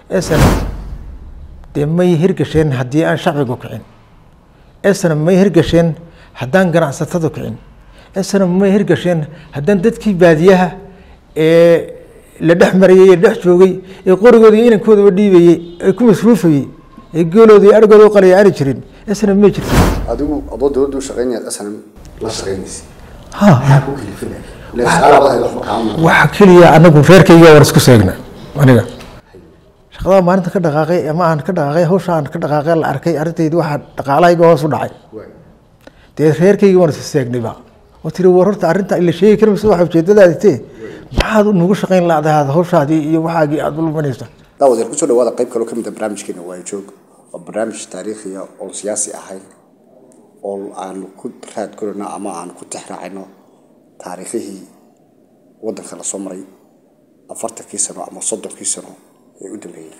esana dee may hirgasheen haddii aan shacbigu kicin esana may hirgasheen haddaan ganacsatada kicin esana may hirgasheen haddaan dadkii baadiyaha ee la dhex marayay ee dhex joogay ee qorigooda iyo inankoodaba dhiibayey ee ku masruufayey ee geelooda iyo argooda u qalaya aani jirin esana may jirto adigu adoo dowladda u shaqeynayaad asana la shaqeynaysa ha maxaa ku kalifinaya ila shaqaalabadahay waxba kaama waxa keliya anagu reerkayga war isku seegna aniga shaqadaa maalinta ka dhaqaaqay ama aan ka dhaqaaqay hawsha aan ka dhaqaaqay la arkay arrintaydi waxaa dhaqaalahayga hoos u dhacay dee reerkayga waan isku seegnayba oo tiri war horta arrinta ila sheegi kari mayso waxa ujeedadaadi tee maxaad nugu shaqayn laadahaad hawshaadii iyo waxaagii aada ulmanaysa daawadeer kusoo dhawaada qayb kaloo ka mid a barnaamijkeena waayo joog waa barnaamij taariikhiya oon siyaasi ahayn oo aan ku raad korino ama aan ku tixraacino taariikhihii waddanka la soo maray afartankii sano ama soddonkii sano ee u dambeeyey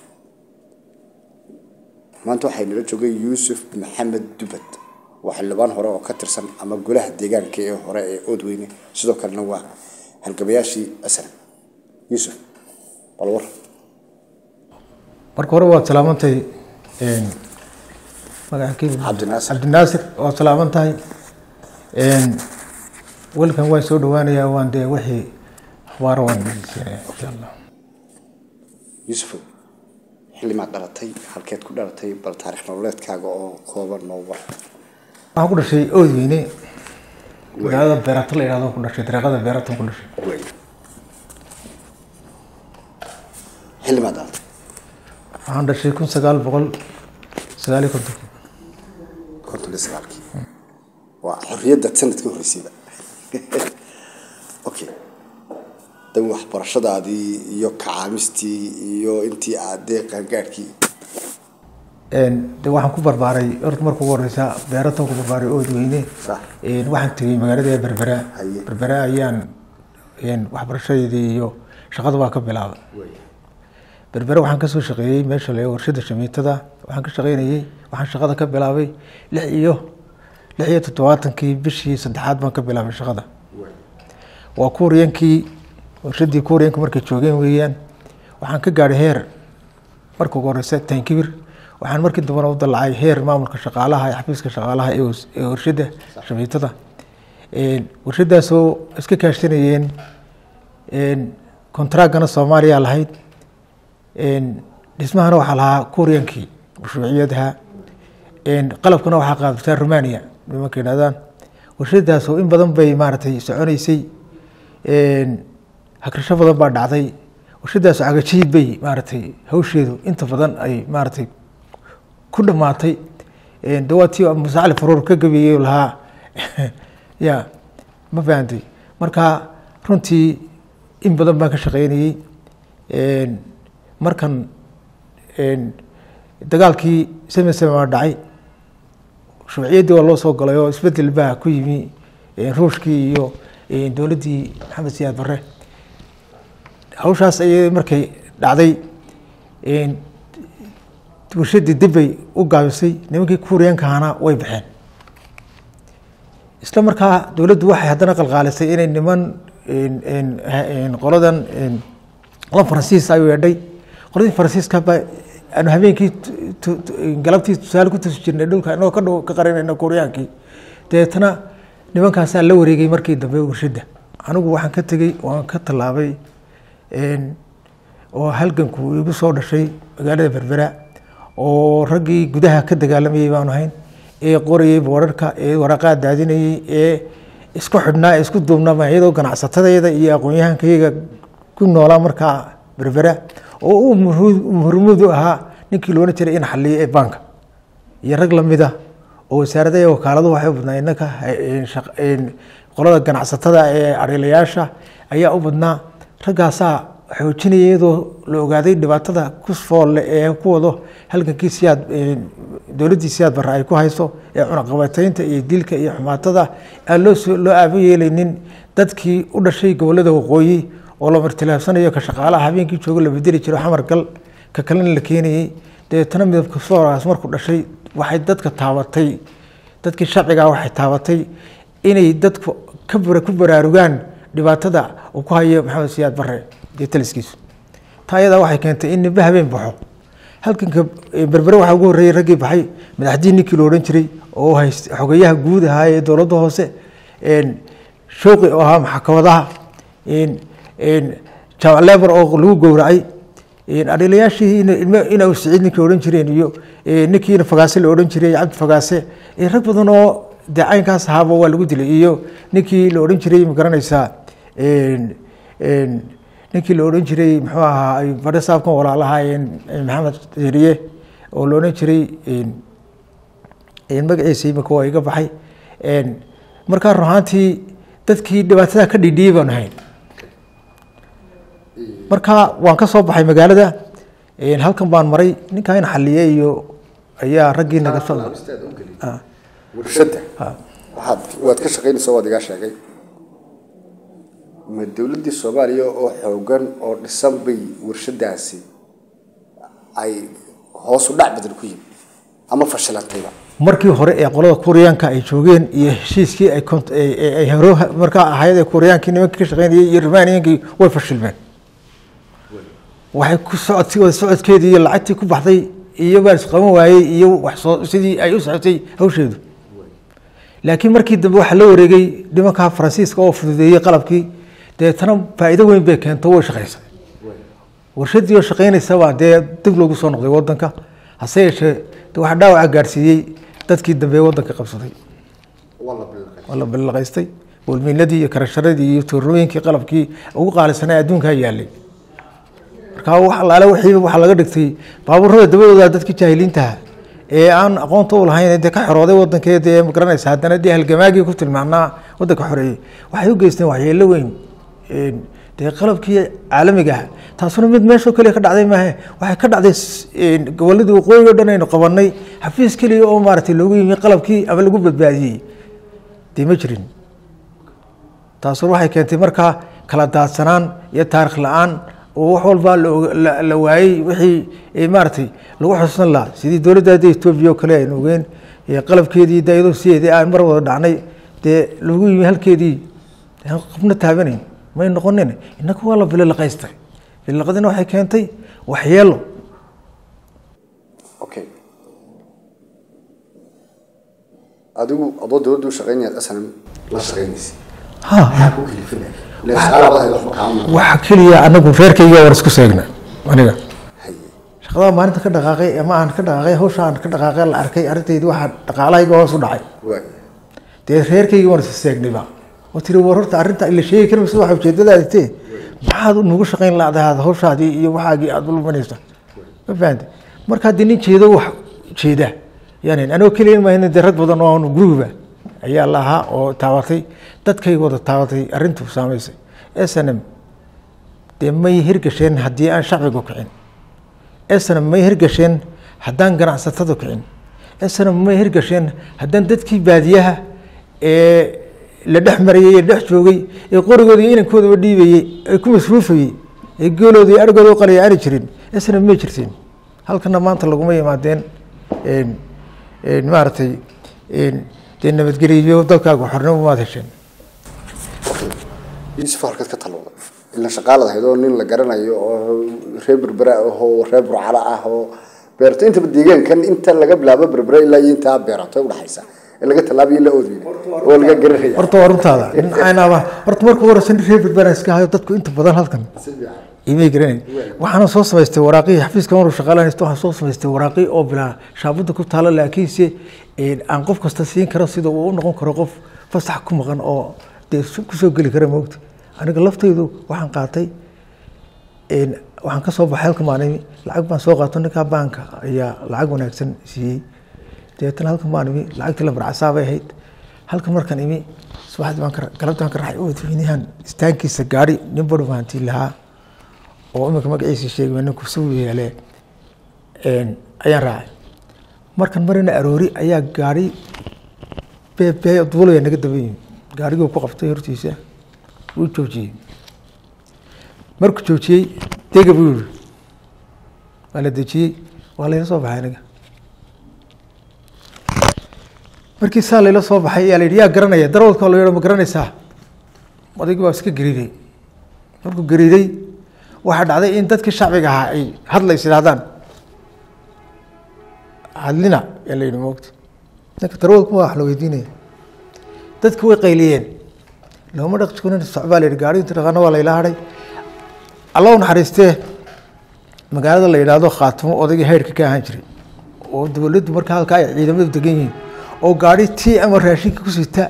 maanta waxay nala joogay yuusuf maxamed dubad waa xildhibaan hore oo ka tirsan ama golaha deegaanka ee hore ee oodweyne sidoo kalena waa halgabayaashii aslam yuusuf bal war marka hore waad salaamantahay magacakii Cabdinaasir. cabdinaasir waad salaaman tahay welkan waan soo dhawaanayaa waan dee wixii akhbaaro waan dhegeysanaya insha allah yuusufow xillimaad dhalatay halkeed ku dhalatay bal taarikh nololeedkaaga oo kooban noo war waxaan ku dhashay oodweyne magaalada beerata la yidhahdo ku dhashay dariiqada beeratan ku dhashay wey xillimaad dhalatay waxaan dhashay kun sagaal boqol sagaal iyo konton konton iyo sagaalkii waa xorriyadda sanadkii horreysayba okay dan waxbarashadaadii iyo kacaamistii iyo intii aad dee qaangaadhkii de waxaan ku barbaaray horta marka ugu horeysa beeratan ku barbaaray oodweyne Sax. waxaan tegey magaalada berbera Haye. berbera ayaan waxbarashadeedii iyo shaqada waa ka bilaabay berbere waxaan kasoo shaqeeyey meesha le warshada shamiitada waxaan ka shaqeynayey waxaan shaqada ka bilaabay lix iyo lix iyo toddobaatankii bishii saddexaad baan ka bilaabay shaqada waa kuuriyankii warshadii kuuriyanka markay joogeen weeyaan waxaan ka gaadhay heer marka ugu horeysa tankibir waxaan markii dambena u dalacay heer maamulka shaqaalaha ee xafiiska shaqaalaha ee was- ee warshada shamiitada warshadaasoo iska kaashanayeen kontraagana soomaaliya lahayd dhismahana waxaa lahaa kuuriyankii mashruuciyadaha qalabkana waxaa qaadabtaa romania nimanka yidhahdaan warshadaasoo in badan bay maaragtay soconeysay hagrasho badan baa dhacday warshadaasoo cagajiid bay maaragtay hawsheedu inta badan ay maaragtay ku dhamaatay dawaatii musacali faruur ka gabeeyey oo lahaa ya ma fahantay marka runtii in badan baan ka shaqeynayey markan dagaalkii seme seme waa dhacay shuuciyaddii waa loo soo galay oo isbedel baa ku yimi ruushkii iyo dowladdii maxamed siyaad barre hawshaas ayay markay dhacday warshadii dib bay u gaabisay nimankii kuuriyankahana way baxeen isla markaa dowladdu waxay haddana qalqaalisay inay niman qoladan qola faransiis ayuu yeedhay qoladii faransiiska ba aanu habeenkii tu- tu- galabtii tusaale ku tusi jirnay dhulka inagoo ka dhow ka qarinayna kuuriyaankii dabeetana nimankaasaa la wareegay markii dambe warshadda anigu waxaan ka tegey waan ka tallaabay oo halganku igu soo dhashay magaalada berbera oo raggii gudaha ka dagaalamayey baanu ahayn ee qorayey boorarka ee waraqaa daadinayey ee isku xidhnaa ee isku duubnama iyadoo ganacsatadayda iyo aqoon-yahankayga ku noolaa markaa berbera oo uu murmud u ahaa ninkii loolan jiray in xaliyo ee baanka iyo rag lamid ah oo wasaarada iyo wakaaladu waxay u badnaa inaka qolada ganacsatada ee ariilayaasha ayaa u badnaa raggaasaa xoojinaya iyadoo la ogaaday dhibaatada ku foolle ee ku wado halgankii siyaad dowladdii siyaad barre ay ku hayso ee cunaqabataynta iyo dilka iyo xumaatada aan loo soo loo aabo yeelaynin dadkii u dhashay gobollada waqooyi oo la martilaabsanayo ka shaqaalaha habeenkii joogo la bedeli jiro xamar gal ka kalena la keenayey dabeetana midabka sooraas markuu dhashay waxay dadka taabatay dadkii sharcigaa waxay taabatay inay dadku ka bara- ku baraarugaan dhibaatada uu ku hayo maxamed siyaad barre iyo taliskiisu taa ayadaa waxay keentay in nimbe habeen baxo halkanka berbere waxaa ugu horreeyey raggii baxay madaxdii ninkii la odhan jiray oo hayst xogeyaha guud ahaa ee dowladda hoose shooqi oo ahaa maxkamadaha jaamac lebar oo lagu gowracay adhilayaashii ina siciid ninkii odhan jireen iyo ninkiina fagaase la odhan jiray cabdi fagaase rag badan oo dee caynkaas ahaaba waa lagu dilay iyo ninkii la odhan jiray ma garanaysaa ninkii la odhan jiray muxuu ahaa badhe saabkan walaalaha maxamed eriye oo la odhan jiray magaciisa imika waa iga baxay markaa run ahaantii dadkii dhibaatada ka dhidhiyey baan ahayn marka waan ka soo baxay magaalada halkan baan maray ninkaa in xaliye iyo ayaa raggii naga soo warshadda waxaad waad ka shaqaynaysa waad igaa sheegay ma dowladdii soomaaliya oo xoogan oo dhisan bay warshadaasi ay hoos u dhac badan ku yimi ama fashilantayba markii hore ee qolada kuuriyaanka ay joogeen iyo heshiiskii ay horo markaa ahayd ee kuuriyaankii nimankii ka shaqeynayay iyo rumaaniyankii way fashilmeen waxay ku socod wada socodkeedii iyo lacagtii ku baxday iyo baan isqaban waayey iyo waxsoo sidii ay u socotay hawsheedu laakiin markii dambe waxaa la wareegay nimanka faransiiska oo fududeeyey qalabkii deetana faa'iido weyn bay keento way shaqaysay warshadii oo shaqaynaysabaa dee dib loogu soo noqday wadanka hase yeeshee waxaa dhaawaca gaarsiiyey dadkii dambe wadanka qabsaday waa la ballaqaystay walmiinadii iyo karasharadii iyo tuurooyinkii qalabkii ugu qaalisanaa adduunkaa yaalay marka wax allaale wixiiba waxaa laga dhigtay baabuurada dabadooda dadkii jaahiliintaha ee aan aqoonta u lahayn dee ka xorooday wadankeeda ee magaranaysa haddana dee halgamaagii ku tilmaamnaa wadanka xoreeyey waxay u geysteen waxyeelo weyn dee qalabkii caalamiga ah taasuna mid meeshoo keliya ka dhacday maahe waxay ka dhacday goboladii waqooyi o dhan aynu qabanay xafiis keliya oo maaragtay loogu yimi qalabkii ama lagu badbaadiyey dee ma jirin taasuna waxay keentay markaa kala daadsanaan iyo taarikh la-aan oo wax walba la waayey wixii maaragtay lagu xusnan lahaa sidii dowladdaada etoobiya oo kale aynu ogeen qalabkeedii de iyadoo sideedii aan mar wada dhacnay dee lagu yimi halkeedii qabna taabanayn may noqonin inaku waa la bililaqaystay bililaqadina waxay keentay waxyeelo okay adigu adoo dowladda u shaqeynayaad aslan la shaqeynaysa maxaa ku kalifinaya ila shaqaaladahay waxba kaama waxa keliya anagu reerkayga war isku seegna aniga shaqadaa maalinta ka dhaqaaqay ama aan ka dhaqaaqay hawsha aan ka dhaqaaqay la arkay arrintaydi waxaa dhaqaalahayga hoos u dhacay waay dee reerkayga waan is seegnayba oo tiri war horta arrinta ila sheegi kari maysa waxa ujeedadaadi tee maxaad nugu shaqayn laadahaad hawshaadii iyo waxaagii aada ulumanaysa ma fahamte marka haddii nin jeedo wax jeeda yani anoo keliya mahayna dee rag badan oo aanu gurigiba ayaa la ahaa oo taabatay dadkay wada taabatay arrintu saamaysay s n m dee may hirgasheen haddii aan shacbigu kicin s n m may hirgasheen haddaan ganacsatada kicin s n m may hirgasheen haddaan dadkii baadiyaha ee la dhex marayey ee dhex joogay ee qorigooda iyo inankoodaba dhiibayey ee ku masruufayey ee geelooda iyo argooda u qalaya aani jirin s n m may jirteen halkana maanta laguma yimaadeen maaragtay dee nabadgeliyo dalkaaga xornimo maad hesheen yusuf halkaad ka talowda ila shaqaalad ahayd oo nin la garanayo oo reer berbera ah oo reer burcala ah oo beerto intaba deegaankan inta laga bilaabo berbera ilaa iyo intaa beerato udhaxaysa ee laga tallaabiyo la oodeyna oo laga garanaya horta waa runtaada aynaaba horta marka horeysa nin reer berbera iska hayo dadku inta badan halkan imay garanayn waxaana soo samaystay waraaqihii xafiiska maruu shaqaalanaysto waxaan soo samaystay waraaqii oo bilaa shaabada ku taalo laakiinse aan qof kasta siin karo sida uu u noqon karo qof fasax ku maqan oo dee kusoo geli kara moogta aniga laftaydu waxaan qaatay waxaan ka soo baxay halka maalimi lacag baan soo qaato ninkaa baanka ayaa lacag wanaagsan siiyey dabeetana halkan baan imi lacagtii lambarcasaabay ahayd halkan markaan imi subaxdii baan galabtii baan ka raxay madaxweynahan istaankiisa gaari nin badhu bahantii lahaa oo iminka magaciisa sheegay ninku suu yeele ayaan raacay markan marina aroori ayaa gaari beebe duulaya naga daba yimi gaarigii ku qabtay hortiisa wuu joojiyey markuu joojiyey dega buu yihi waa la dejiyey waa layla soo baxay aniga markii saa layla soo baxay ayaa la yidhi yaa garanaya darawalka la yidho ma garanaysaa odaygii baa iska gariiday markuu gariiday waxaa dhacday in dadkii shacbiga ahaa ay hadlays idhahdaan hadlina yaa la yidhi moogta ninka darwalkuma wax la weydiinaya dadki way qayliyeen looma dhaqskunin socbaa la yidhi gaari inta dhaqaana waa la ila hadhay alla u naxariistee magaalada la yidhaahdo khaatimo odaygii hayrka ka ahaan jiray oo dowladdu markaa halkaa ay ciidamadu degan yihiin oo gaari tii ama raashinka ku sita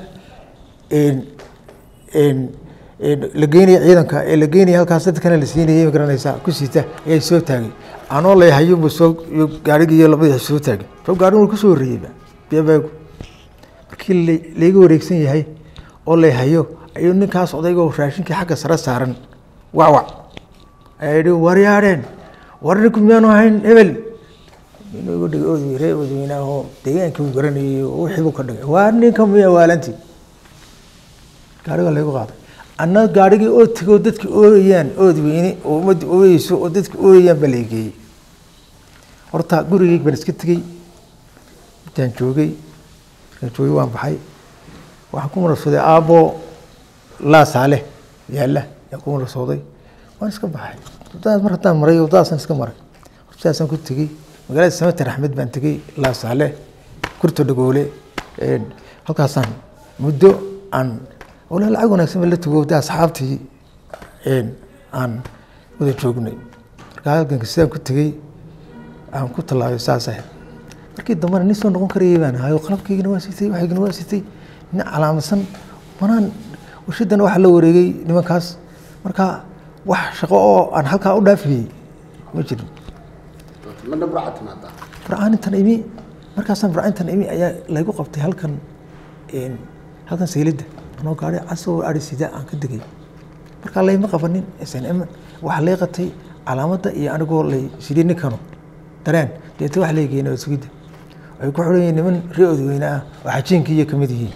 la geynaya ciidanka ee la geynaya halkaas dadkana la siinayay ma garanaysaa ku sita ayay soo taagay anoo la hayunba soo gaarigii iyo labadii soo taagay soo gaarin wuu kusoo horreeyeyba beebaagu markii layga wareegsan yahay oo la hayo ayuu ninkaas odaygo raashinkii xagga sare saaran wacwac ayaa yidhi waryaadheen war ninku miyaanu ahayn hebel inuu dhig oodwey ree oodweynaahoo deegaankii uu garanayay oo wixii buu ka dhigay waa ninka miya waalantii gaariga laygu qaaday anna gaarigii oo tegoo dadki ooyayaan oodweyne oo ummadda ooyeyso oo dadki ooyayaan baa laigeeyey horta gurigeyg baan iska tegey intaan joogay markaan joogay waan baxay waxaan ku marasooday aabbo laasaaleh yaalla yaan ku marasooday waan iska baxay wadadaas mar haddaan maray wadadaasaan iska maray hortaasaan ku tegey magaalada samater axmed baan tegey laasaale kurta dhagoole halkaasaan muddo aan walaa lacag wanaagsan baa la tago de asxaabtii aan wada joognay markaa halganka sidaan ku tegey aan ku tallaabay saas ahayd markii dambena nin soo noqon karayay baan ahayo qalabkaygana waa sitay waxaygana waa sitay nin calaamadsan manaan warshadan waxa la wareegay nimankaas marka wax shaqo oo aan halkaa u dhaafiyey ma jirin mana burca timaadaa farcaanintan imi markaasaan farcaanintan imi ayaa laygu qabtay halkan halkan saylidda anoo gaari casoo ari sida aan ka degay markaa layma qabanin snm waxaa lay qatay calaamadda iyo anigoo lay sidii ninkano dareen deeta wax laygeyna sugidda ay ku xiran yihiin niman ree odweyne ah oo xajiinkii iyo kamid yihiin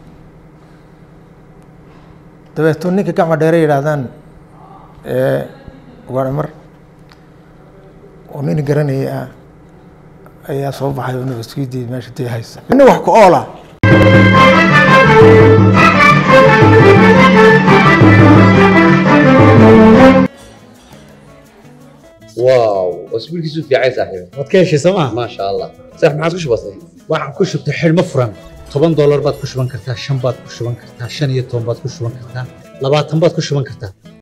dabeeto ninka gacma dheere yidhaahdaan ugaar oo nin garanayay ah ayaa soo baxay oo nabadsugiddii meesha dee haysa nina wax ku oola واو اسبوع كيسو في عايز صاحبي waad ka heshay sooma ما شاء الله صح ما عادش بسيط waxaan ku shubtay xidhmo furan toban doolar baad ku shuban kartaa shan baad ku shuban kartaa shan iyo toban baad ku shuban kartaa labaatan baad ku shuban kartaa